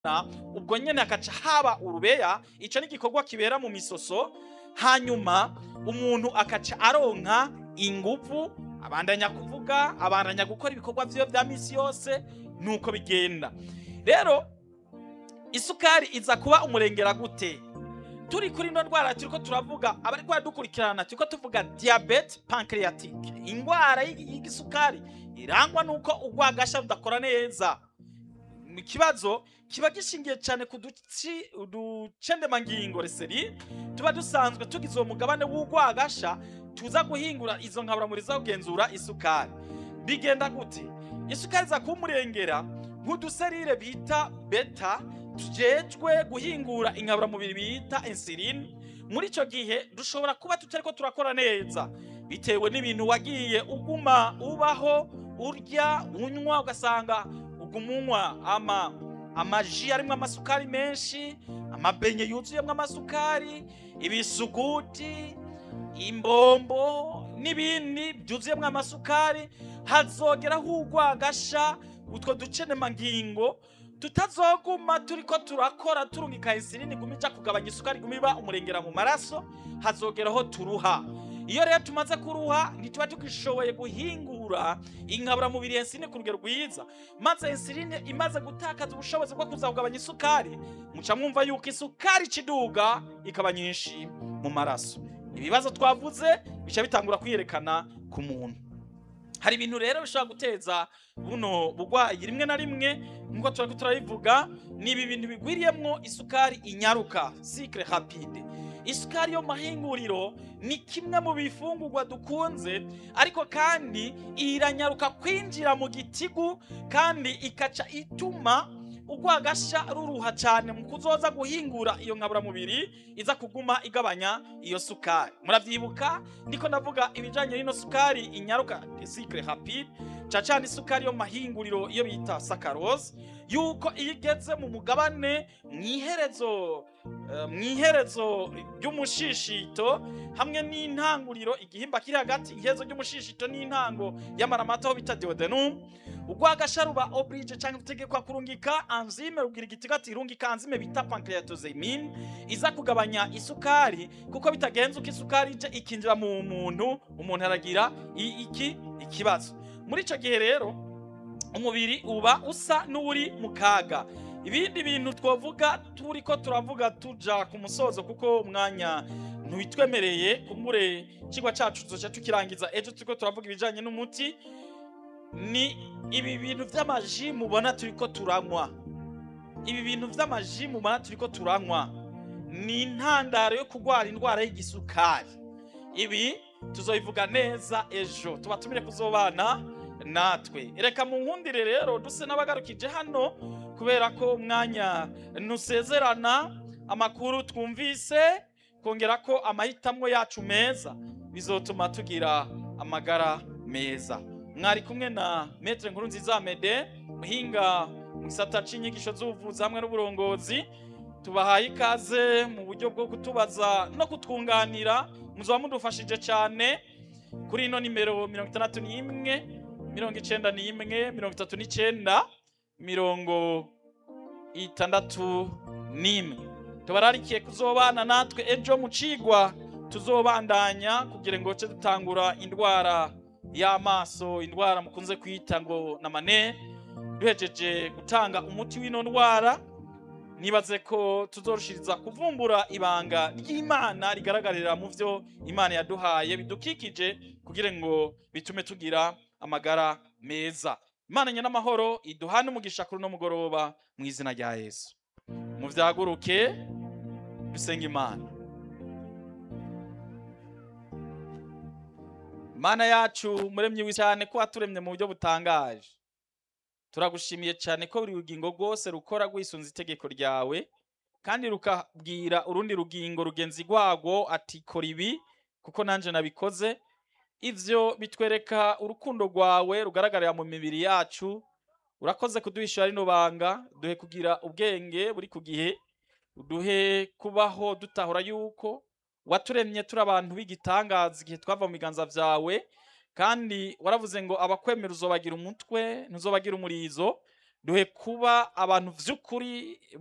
ubwo nyene hakaca haba urubeya ico ni igikorwa kibera mu misoso hanyuma umuntu akaca aronka inguvu abandanya kuvuga abandanya gukora ibikorwa vyiwe vya misi yose nuko bigenda rero isukari iza kuba umurengera gute turi kuri ino ndwara turiko turavuga abariko baradukurikirana turiko tuvuga diabete pancreatique ingwara y'igi- y'igisukari irangwa nuko urwagasha rudakora neza ikibazo kiba gishingiye cyane ku duci uducendemangingo reseri tuba dusanzwe tugize uwo mugabane w'urwagasha tuza guhingura izo nkaburamubiri zo kugenzura isukari bigenda gute isukari iza kuba umurengera nk'uduserire bita beta tujejwe guhingura inkaburamubiri bita insuline muri icyo gihe dushobora kuba tutariko turakora neza bitewe n'ibintu wagiye uguma ubaho urya unywa ugasanga uguma unywa ama amaji arimo amasukari menshi amabenye yuzuyemo amasukari ibisuguti imbombo n'ibindi byuzuyemo amasukari hazogeraho urwagasha utwo ducenemangingo tutazoguma turiko turakora turungika insulini iguma ija kugabanya isukari iguma iba umurengera mu maraso hazogeraho turuha iyo rero tumaze kuruha ntituba tugishoboye guhingura inkaburamubiri ya insuline ku rugero rwiza maze insuline imaze gutakaza ubushobozi bwo kuza kugabanya isukari muca mwumva yuko isukari ikiduga ikaba nyinshi mu maraso ibibazo twavuze bica bitangura kwiyerekana ku muntu hari ibintu rero bishobora guteza buno bugwayi rimwe na rimwe nk'uko turako turabivuga ni ibi bintu bigwiriyemwo isukari inyaruka sikre rapide isukari yo mu mahinguriro ni kimwe mu bifungurwa dukunze ariko kandi iranyaruka kwinjira mu gitigu kandi ikaca ituma urwagasha ruruha cyane mu kuzoza guhingura iyo nkaburamubiri iza kuguma igabanya iyo sukari muravyibuka ndiko ndavuga ibijanye n'ino sukari inyaruka sikre rapide cacana isukari yo mu mahinguriro iyo bita sakarose yuko iyo igeze mu mugabane mwiherezo eh, mwiherezo ry'umushishito hamwe n'intanguriro igihimba kiri hagati iherezo ry'umushishito n'intango y'amaramata aho bita duodenum urwagasha ruba oblige cyangwa utegekwa kurungika enzyme rubwira igitiga ati rungika enzyme bita pancreatosamine iza kugabanya isukari kuko bitagenze uko isukari ije ikinjira mu muntu umuntu aragira i- iki ikibazo muri icyo gihe rero umubiri uba usa n'uri mu kaga ibindi bintu twavuga turi ko turavuga tuja ku musozo kuko umwanya ntitwemereye kumure ikigwa cyacu tuzoca tukirangiza ejo turiko turavuga ibijanye n'umuti ni ibi bintu vy'amaji mubona turiko turanywa ibi bintu vy'amaji mubona turiko turanywa ni intandaro yo kurwara indwara y'igisukari ibi tuzobivuga neza ejo tubatumire kuzobana natwe reka mu nkundire rero duse n'abagarukije hano kubera ko umwanya ntusezerana amakuru twumvise kongera ko amahitamo yacu meza bizotuma tugira amagara meza mwari kumwe na metre nkuru nziza mede muhinga mu gisata c'inyigisho z'ubuvuzi hamwe n'uburongozi tubahaye ikaze mu buryo bwo kutubaza no kutwunganira muzoba mudufashije cyane kuri ino nimero mirongo itandatu n'imwe mirongo icenda n'imwe mirongo itatu n'icenda mirongo itandatu n'imwe tubararikiye kuzobana natwe ejo mu cigwa tuzobandanya kugira ngo ce dutangura indwara y'amaso indwara mukunze kwita ngo na mane duhejeje gutanga umuti w'ino ndwara nibaze ko tuzorushiriza kuvumbura ibanga ry'imana rigaragarira mu vyo imana yaduhaye bidukikije kugira ngo bitume tugira amagara meza imana nyenamahoro iduhane umugisha kuri uno mugoroba mu izina rya yesu muvyaguruke dusenga imana mana yacu muremyi wi cyane ko waturemye mu buryo butangaje turagushimiye cyane ko buri rugingo rwose rukora rwisunze itegeko ryawe kandi rukabwira urundi rugingo rugenzi rwarwo ati kora ibi kuko nanje nabikoze ivyo bitwereka urukundo rwawe rugaragarira mu mibiri yacu urakoze kuduhishura rino banga duhe kugira ubwenge buri ku gihe uduhe kubaho dutahura yuko waturemye turi abantu b'igitangaza igihe twava mu biganza vyawe kandi waravuze ngo abakwemera uzobagira umutwe ntuzobagira umurizo duhe kuba abantu vy'ukuri